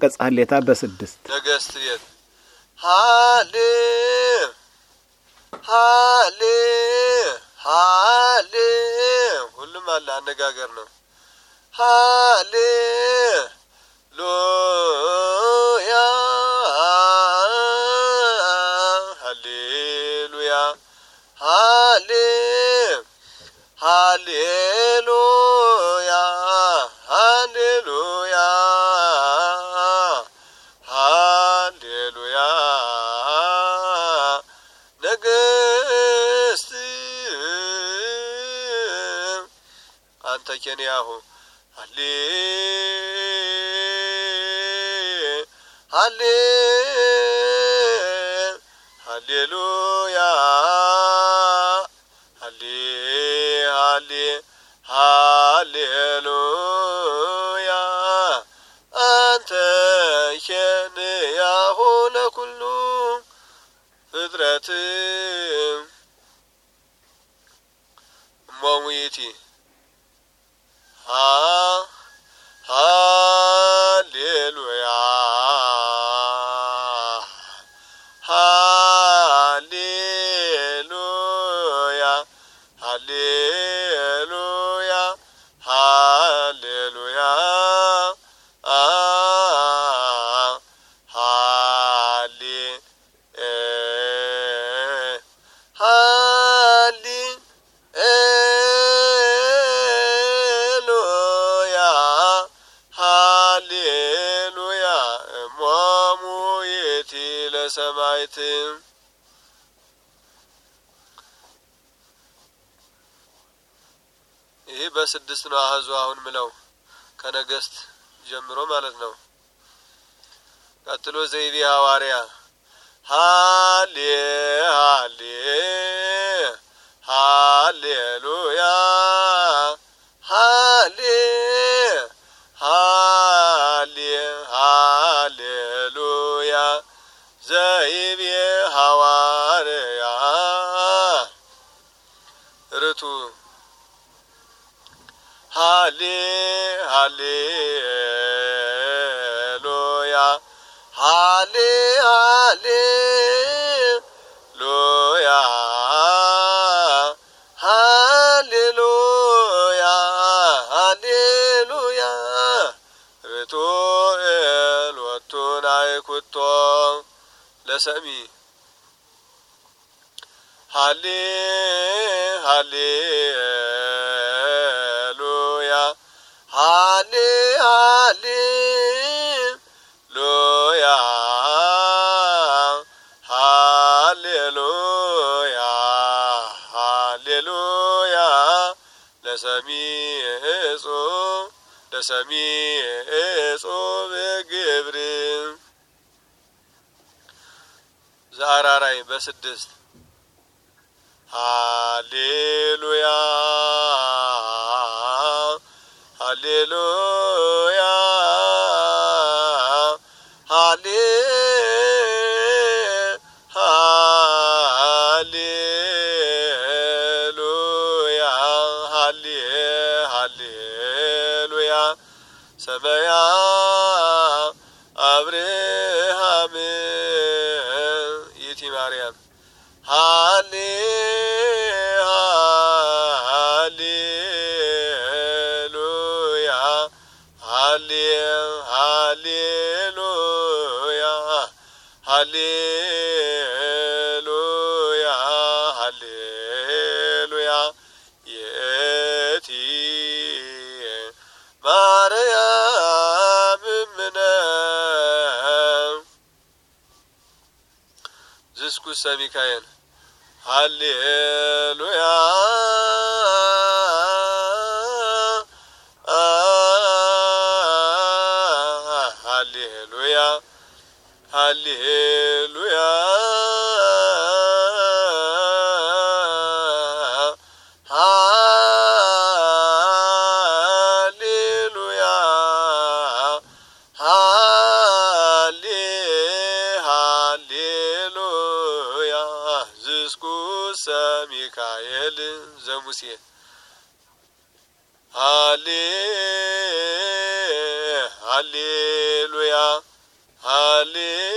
አንቀጽ ሀሌታ በስድስት ነገስት ቤት ሀሌ ሀሌ ሀሌ ሁሉም አለ አነጋገር ነው። ሀሌ ሉያ ሀሌሉያ ሀሌ ሀሌሉያ ሀሌሉያ ሀሌሉያ ነገስት አንተ ኬንያሁ ሀሌ ሀሌ ሀሌሉያ ሀሌ ሀሌ ሀሌሉያ አንተ ኬንያሁ ለኩሉ ፍጥረት እሞሙይቲ ሀ ሃሌሉያ ሃሌሉያ ሃሌሉያ ሃሌሉያ አ ሃሌ እ ሃሌ ኤሉያ ሃሌሉያ እሞሙ ይእቲ ለሰማይት ይህ በስድስት ነው አህዙ አሁን ምለው ከነገስት ጀምሮ ማለት ነው። ቀጥሎ ዘይቤ ሐዋርያ ሃሌ ሃሌ ሃሌሉያ ሃሌ ሃሌ ሃሌሉያ ዘይቤ ሐዋርያ ርቱ ሃሌ ሃሌሉያ ሃሌ ሃሌሉያ ሃሌሉያ ሃሌሉያ ርቱ ኤልወቱን አይኩቶ ለሰሚ ሃሌ ሃሌሉያ ሃሌ ሃሌሉያ ሃሌሉያ ሃሌሉያ ለሰሚ እጹብ ለሰሚ እጹብ ግብር ዛራራይ በስድስት ሃሌሉያ ሃሌሉያ ሃሌ ሃሌሉያ ሃሌ ሃሌሉያ ሰመያ አብርሃም ይእቲ ማርያም ሃሌ ሃሌሉያ ሃሌ ሃሌሉያ ሃሌሉያ ሃሌሉያ የቲ ማርያም እምነ ዝስኩሰ ሚካኤል ሃሌሉያ ሃሌሉያ ሃሌሉያ ሃሌሉያ ሃሌ ሃሌሉያ ዝስኩሰ ሚካኤል ዘሙሴ ሃሌ ሃሌሉያ ሃሌ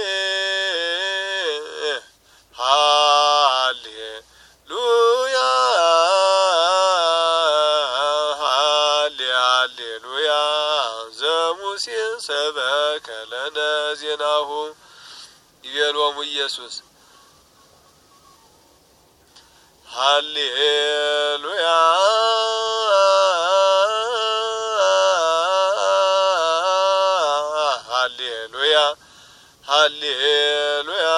ሃሌሉያ ሃሌ ሃሌሉያ ዘሙሴ ሰበከ ለነ ዜናሁ ይቤሎሙ ኢየሱስ ሃሌሉያ ሃሌሉያ ሃሌሉያ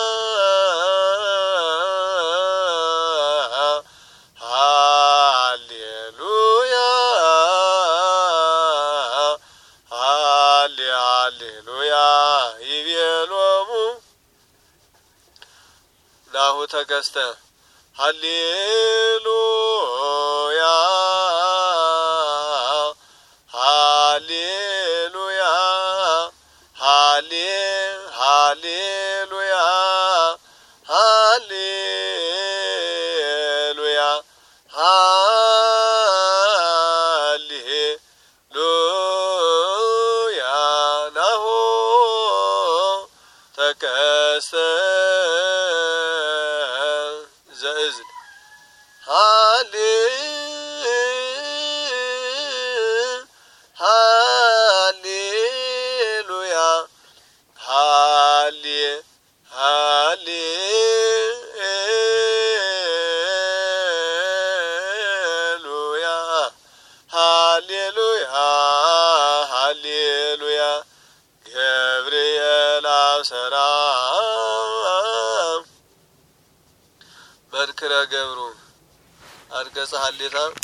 ሃሌሉያ ሃሌ ሃሌሉያ ይቤሎሙ ናሁ ተከስተ ሃሌሉያ ሃሌሉያ ሃሌ ሃሌሉያ ሃሌሉያ ሃሌሉያ ናሁ ተከስተ ዘእዝል ሃሌ ሃሌሉያ ሃሌ ሃሌሉያ ሃሌሉያ ሃሌሉያ ገብርኤል አብሰራ መንክረ ገብሩ አንቀጸ ሀሌታ